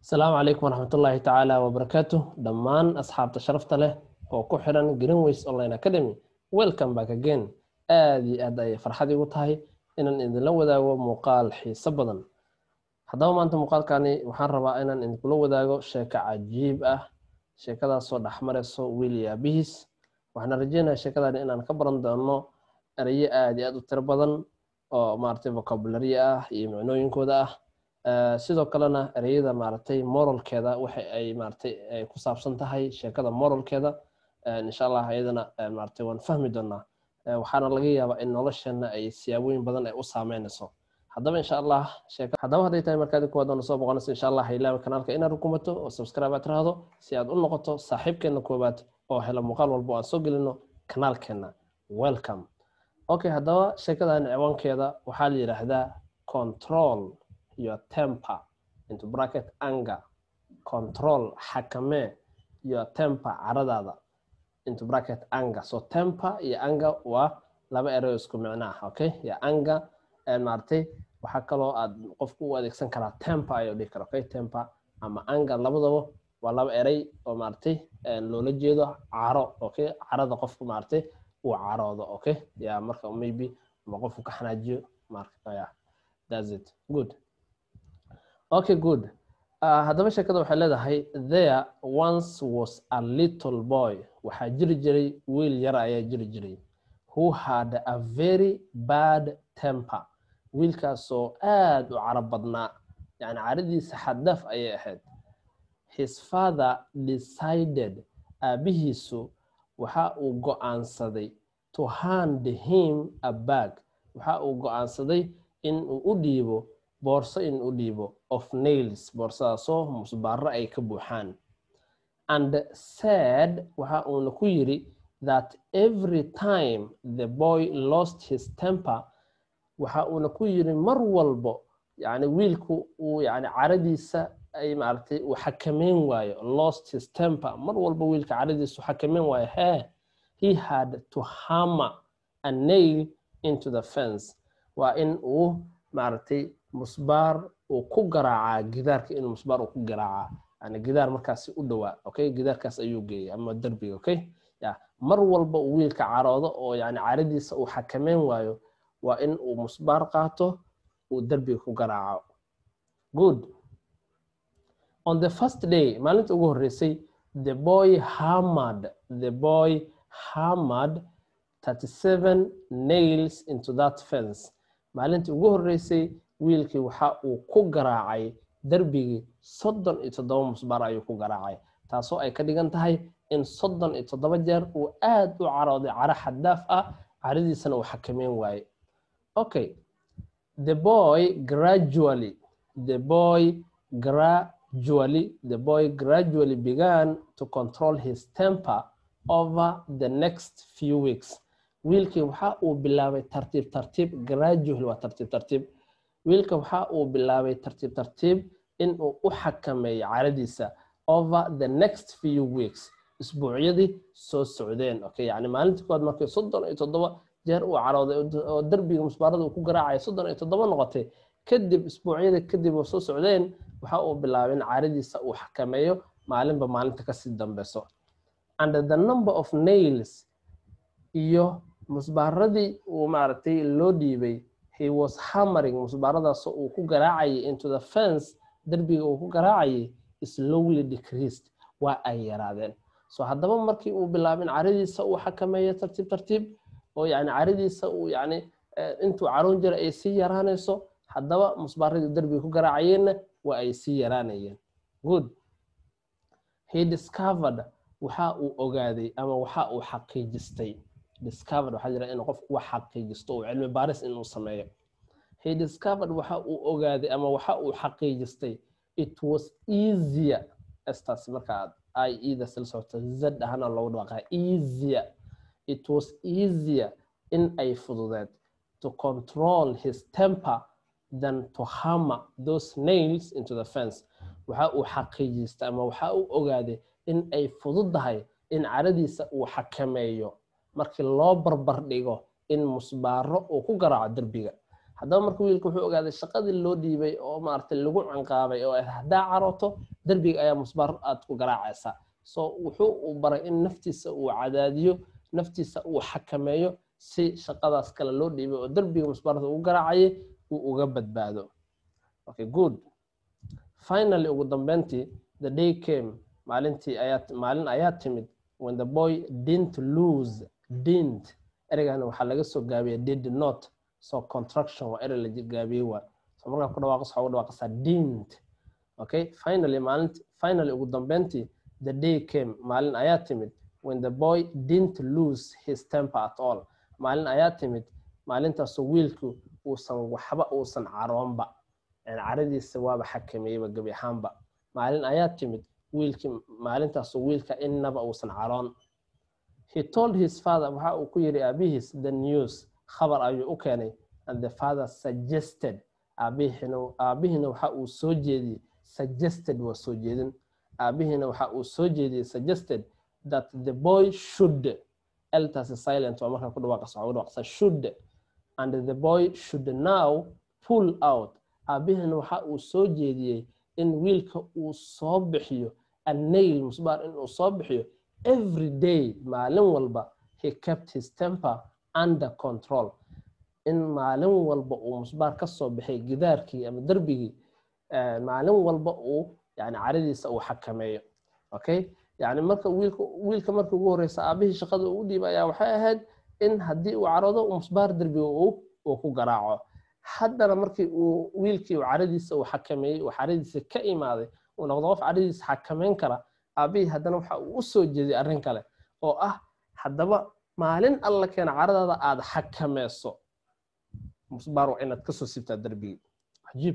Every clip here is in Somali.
asalaamu calaykum waraxmatullaahi tacaala wabarakaatu dhammaan asxaabta sharafta leh oo ku xiran greenways online academy welcome back again aad iyo aad ayay farxad igu tahay inaan idinla wadaago muuqaal xiiso badan haddaba maanta muuqaalkani waxaan rabaa inaan idinkula wadaago sheeko cajiib ah sheekadaasoo dhexmarayso wiil iyo aabihiis waxaana rajeynaya sheekadani inaan ka baran doono erayo aad iyo aad u tiro badan oo maaragtay vocabulary ah iyo micnooyinkooda ah sidoo kalena ereyada maaragtay moralkeeda waxa ay maaragtay ay ku saabsan tahay sheekada moralkeeda insha allah iyadana maaragtay waan fahmi doonaa waxaana laga yaabaa in nolosheena ay siyaabooyin badan ay u saameynayso haddaba insha allah sheeka haddaba hadday tahay markaadi kuwaad oona soo boqonayso insha allah ilaaba kanaalka inaad rukumato oo subscribe aad tiraahdo si aad u noqoto saaxiibkeena koowaad oo hela muuqaal walba oo aan soo gelino kanaalkeena welcome okay haddaba sheekadan ciwaankeeda waxaa la yidhaahdaa control your temper into bracket anger control xakamee your temper caradaada into bracket anger so temper iyo anger waa laba erey isku micno ah okay ya anger maaragtay waxaa kaloo aad qofku u adeegsan karaa temper ayuu dhihi kara okay temper ama anger labadaba waa laba erey oo maaragtay loola jeedo caro okay carada qofku maaragtay uu caroodo okay ya marka maybe ama qofku ka xanaajiyo marka ya that's it good okay good uh, haddaba sheekada waxay leedahay there once was a little boy waxaa jiri jiray wiil yar ayaa jiri jiray who had a very bad temper wiilkaasoo aad u carab badnaa yani caradiisa xaddaaf ayay ahayd his father decided aabihiisu waxa uu go-aansaday to hand him a bag waxa uu go-aansaday in uu u dhiibo boorso in u dhiibo of nails boorsadaasoo musbaaro ay ka buuxaan and said waxa uuna ku yiri that every time the boy lost his temper waxa uuna ku yiri mar walbo yani wiilku uu yani caradiisa ay maaragtay uu xakameyn waayo lost his temper mar walba wiilka caradiisa uu xakameyn waayo hee he had to hammer a nail into the fence waa in uu maaragtay musbaar uu ku garaacaa gidaarka inuu musbaar uu ku garaacaa yani gidaar markaasi u dhowaa okay gidaarkaas ayuu geeyay ama derbiga okay ya mar walba uu wiilka caroodo oo yani caradiisa uu xakameyn waayo waa in uu musbaar qaato uu derbiga ku garaaco good on the first day maalinta ugu horreysay the boy hammered the boy hammered 37 nails into that fence maalintii ugu horreysay wiilkii waxa uu ku garaacay derbigii soddon iyo toddoba musbaar ayuu ku garaacay taasoo ay ka dhigan tahay in soddon iyo toddoba jeer uu aad u carooday caro xaddaaf ah caradiisana uu xakameyn waaye okay the boy gradually the boy gradually the boy gradually began to control his temper over the next few weeks wiilkii waxa uu bilaabay tartiib tartiib gradually waa tartiib tartiib wiilka waxa uu bilaabay tartiib tartiib in uu u xakameeyo caradiisa over the next few weeks isbuucyadii soo socdeen okay yani maalintii kowaad markay soddon iyo toddoba jeer uu carooday oo derbiga musbaarada uu ku garaacaya soddon iyo toddoba noqotay kadib isbuucyada kadib oo soo socdeen waxa uu bilaabay in caradiisa uu xakameeyo maalinba maalinta kasii dambeyso and the number of nails iyo musbaaradii uu maaragtay loo dhiibay he was hammering musbaaradaasoo uu ku garaacayay into the fence derbiga uu ku garaacayay slowly decreased waa ay yaraadeen so haddaba markii uu bilaabin caradiisa uu xakameeyo tartiib tartiib oo yani caradiisa uu yani intuu caroon jira ay sii yaraanayso haddaba musbaaradii derbiga ku garaacayeenna waa ay sii yaraanayeen good he discovered waxa uu ogaaday ama waxa uu xaqiijistay discovered waxaa jira in qofku wax xaqiijisto oo cilmi baaris inuu sameeyo he discovered waxa uu ogaaday ama waxa uu xaqiijistay it was easier estaas marka aad i eda sila socota z ahana loogu dhawaqaa easier it was easier in ay fududeed to control his temper than to hammer those nails into the fence waxa uu xaqiijistay ama waxa uu ogaaday in ay fududahay in caradiisa uu xakameeyo markii loo barbar dhigo in musbaaro uu ku garaaco derbiga haddaba marka wiilka wuxuu ogaaday shaqadii loo dhiibay oo maaragtay lagu canqaabay oo haddaa carooto derbiga ayaa musbaar aad ku garaacaysaa so wuxuu u baray in naftiisa uu cadaadiyo naftiisa uu xakameeyo si shaqadaas kale loo dhiibay oo derbiga musbaarda ugu garaacayay uu uga badbaado okay good finally ugu dambeyntii the day came maalintii ayaa maalin ayaa timid when the boy didn't lose didn't ereygan waxaa laga soo gaabiyay did not so contraction waa erey la gaabiyey waa so markaa ku dhawaaqas waxaa ugu dhawaaqasaa didn't okay finally maalinti finally ugu dambeyntii the day came maalin ayaa timid when the boy didn't lose his temper at all maalin ayaa timid maalintaasoo wiilku uusan waxba uusan caroonba caradiisa waaba xakameeyeyba gebi ahaanba maalin ayaa timid wiilkii maalintaasoo wiilka innaba uusan caroon he told his father waxa uu ku yidhi aabihiis the news khabar ayuu u keenay and the father suggested aabihina aabihiina waxa uu soo jeediyey suggested waa soo jeedin aabihiina waxa uu soo jeediyey suggested that the boy should eltaasi silent waa markaa ku dhawaaqas waxa ugu dhawaaqsa should and the boy should now pull out aabihiina waxa uu soo jeediyey in wiilka uu soo bixiyo annail musbaar inuu soo bixiyo every day maalin walba he kept his temper under control in maalin walba uu musbaar ka soo baxay gidaarkii ama derbigii maalin walba uu yani caradiisa uu xakameeyo okay yani marka wiilka wiilka marka ugu horeysa aabihii shaqada uu dhiiba ayaa waxay ahayd in haddii uu caroodo musbaar derbiga uu ku garaaco haddana markii uu wiilkii uu caradiisa uu xakameeyey uu caradiisa ka imaaday uu noqdo qof caradiisa xakameyn kara aabihii haddana waxa uu u soo jeeday arrin kale oo ah haddaba maalin alla keena caradaada aada xakameyso musbaar waa inaad kasoo sibtaa derbigii cajiib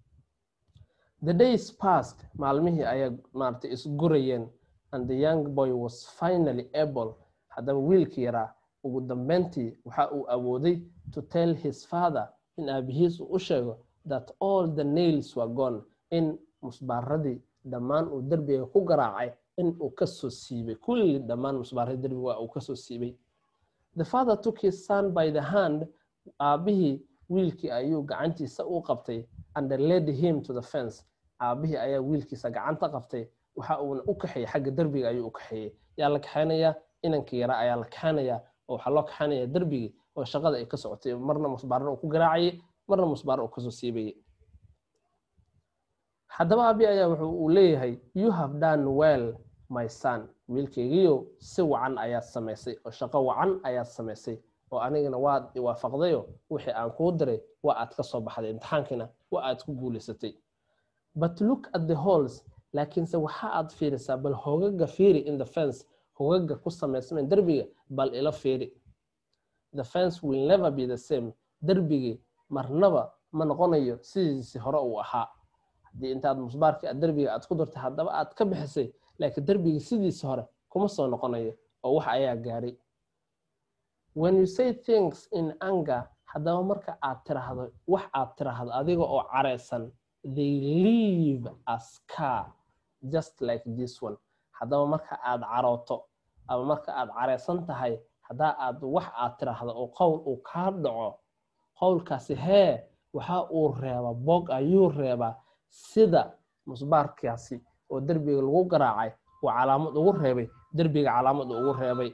the days past maalmihii ayaa maaragtay isgurayeen and the young boy was finally able haddaba wiilkii yaraa ugu dambeyntii waxa uu awooday to tell his father in aabihiis uu u sheego that all the nails were gone in musbaaradii dhammaan uu derbiga ku garaacay in uu kasoo siibay kulli dhammaan musbaaradii derbiga waa uu kasoo siibay the father took his son by the hand aabihii wiilkii ayuu gacantiisa u qabtay and led him to the fence aabihii ayaa wiilkiisa gacanta qabtay waxa uuna u kaxeeyey xagga derbiga ayuu u kaxeeyey yaa la kaxeynayaa inankii yara ayaa la kaxeynayaa oo waxaa loo kaxeynaya derbigii oo shaqada ay ka socotay marna musbaarna uu ku garaacayay marna musbaar uu kasoo siibayay haddaba aabi ayaa wuxuu uu leeyahay you have done well my son wiilkaygiyo si wacan ayaad samaysay oo shaqo wacan ayaad samaysay oo anigana waad iwaafaqdayo wixii aan kuu diray waa aad ka soo baxday imtixaankiina waa aad ku guulaysatay but look at the holes laakiinse waxa aad fiirisaa bal hogaga fiiri in the fence hogaga ku samaysmeen derbiga bal ila fiiri the fence will never be the same derbigii marnaba ma noqonayo sidiisi hore uu ahaa haddii intaad musbaarkii aad derbiga aad ku dartay haddaba aad ka bixisay laakiin derbigii sidiisi hore kuma soo noqonayo oo wax ayaa gaaray when you say things in anger haddaba marka aad tiraahdo wax aad tiraahdo adiga oo careysan they leave a scar just like this one haddaba marka aad carooto ama marka aad careysan tahay haddaa aad wax aad tiraahdo oo qowl uu kaa dhaco qowlkaasi hee waxa uu reebaa bog ayuu reebaa sida musbaarkaasi oo derbiga lagu garaacay uu calaamad ugu reebay derbiga calaamad ugu reebay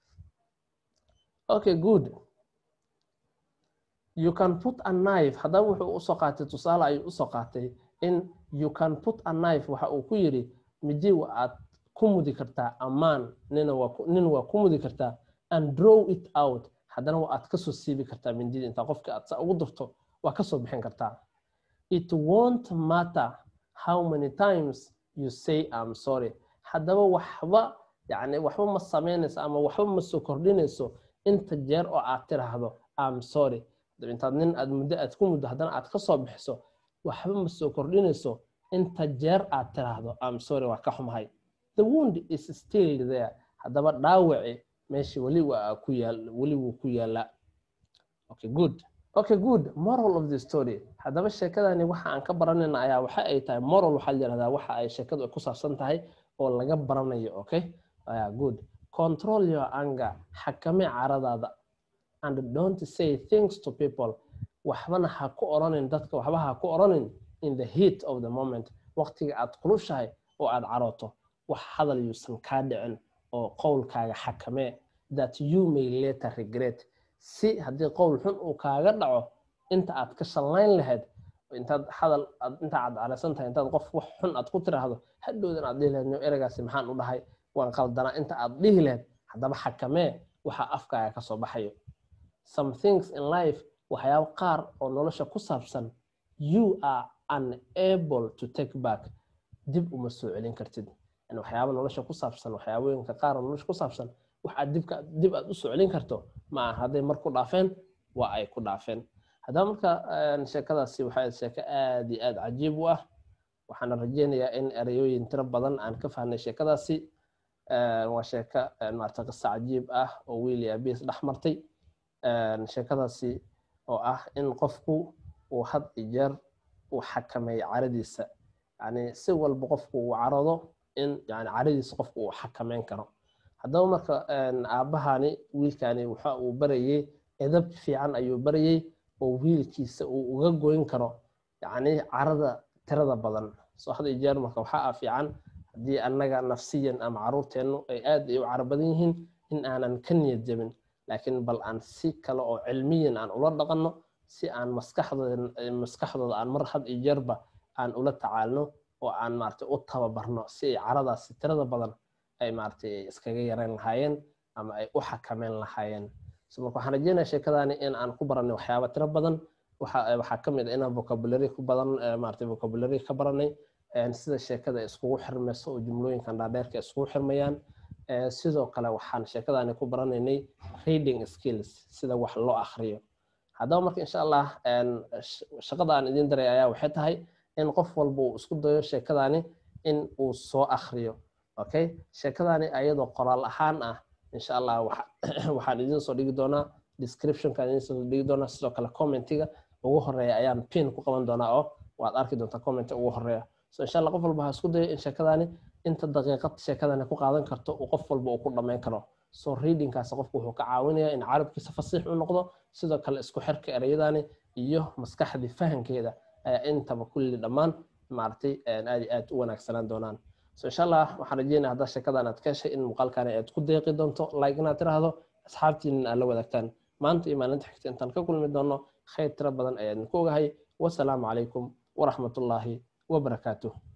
okay good you can put a knife haddaba wuxuu usoo qaatay tusaale ayuu usoo qaatay in you can put a knife waxa uu ku yidhi midi wa aad ku mudi kartaa ammaan nina waa nin waa ku mudi kartaa and draw it out haddana waa aad kasoo siibi kartaa mindida intaa qofka aad sa ugu dirto waa kasoo bixin kartaa it won't matter how many times you say am sorry haddaba waxba yani waxba ma samaynayso ama waxba ma soo kordhinayso inta jeer oo aad tiraahdo am sorry intaad nin aad muddo aad ku muddo haddana aad kasoo bixiso waxba ma soo kordhinayso inta jeer aad tiraahdo am sorry waa ka xumahay the wound is still there haddaba dhaawaci meesha weli waa ku yaal weli wuu ku yaalaa okay good okay good moral of the story haddaba sheekadani waxa aan ka baranayna ayaa waxa ay tahay moral waxaa la yihahdaa waxa ay sheekadu ku saabsan tahay oo laga baranayo okay yeah, good control your anger xakame caradaada and don't say things to people waxbana ha ku oranin dadka waxba ha ku oranin in the heat of the moment waqtiga aad kulushahay oo aad carooto wax hadal yuusan kaa dhicin oo qowlkaaga xakamee that you may later regret si haddii qowl xun uu kaaga dhaco inta aad ka shallayn lahayd intaad hadal inta aad caraysan tahay intaad qof wax xun aad ku tiraahdo hadhowdan aad dhihi lahayd no ereygaasi maxaan u dhahay waan qaldanaa inta aad dhihi lahayd haddaba xakamee waxa afkaaga kasoo baxayo some things in life waxyaabo qaar oo nolosha ku saabsan you are unable to take back dib uma soo celin kartid yani waxyaaba nolosha ku saabsan waxyaabooyinka qaar oo nolosha ku saabsan wax aad dibka dib aad u soo celin karto ma aha hadday mar ku dhaafeen waa ay ku dhaafeen haddaba marka sheekadaasi waxay sheeko aad iyo aad cajiib u ah waxaana rajeynayaa in ereyooyin tiro badan aan ka fahnay sheekadaasi waa sheeko maarata qisa cajiib ah oo wiil iyo abiis dhex martay sheekadaasi oo ah in qofku uu had iyo jeer uu xakameeyo caradiisa yani si walba qofku uu carado in yani caradiisa qofku uu xakameyn karo haddaba marka aabbahani wiilkani waxa uu barayey edab fiican ayuu barayey oo wiilkiisa uu uga goyn karo yani carada tirada badan soo had iyo jeer marka waxaa ah fiican haddii annaga nafsiyan ama caruurteennu ay aad ay u caro badan yihiin in aanan ka niyad jabin laakiin bal aan si kale oo cilmiyan aan ula dhaqanno si aan maskaxdooda maskaxdooda aan mar had iyo jeerba aan ula tacaalno oo aan maaragtay u tababarno si ay caradaasi tirada badan ay maaragtay iskaga yareyn lahaayeen ama ay u xakameyn lahaayeen so marka waxaan rajeynaya sheekadani in aan ku baranay waxyaaba tiro badan waxa waxaa ka mid ah inaan vocabulary ku badan maaragtay vocabulary ka baranay sida sheekada iskugu xirmayso oo jumlooyinkan dhaadheerka iskugu xirmayaan sidoo kale waxaan sheekadani ku baranaynay reading skills sida wax loo akhriyo haddaba marka insha allah shaqada aan idiin daray ayaa waxay tahay in qof walba uu isku dayo sheekadani in uu soo akhriyo okay sheekadani ayadoo qoraal ahaan ah insha allah waxaan idiin soo dhigi doonaa descriptionka idiin soo dhigi doonaa sidoo kale commentiga ugu horeeya ayaan pin ku qaban doonaa oo waad arki doontaa commenti ugu horeeya so insha allah qof walba ha isku dayo in sheekadani inta daqiiqad sheekadani ku qaadan karto uu qof walba uu ku dhammayn karo so readingkaasi qofku wuxuu ka caawinayaa in carabkiisa fasiix u noqdo sidoo kale isku xirka ereyadani iyo maskaxdii fahankeeda ayaa intaba kulli dhammaan maaragtay aad iyo aad u wanaagsanaan doonaan so insha allah waxaan rajeynaya haddaa sheekadan aad ka heshay in muuqaalkani aad ku deeqi doonto like inaad tiraahdo asxaabtiinin aad la wadaagtaan maanta iyo maalinta xigta intaan ka kulmi doono khayr tiro badan ayaan ku ogahay wasalaamu calaykum waraxmatullaahi wabarakaatuh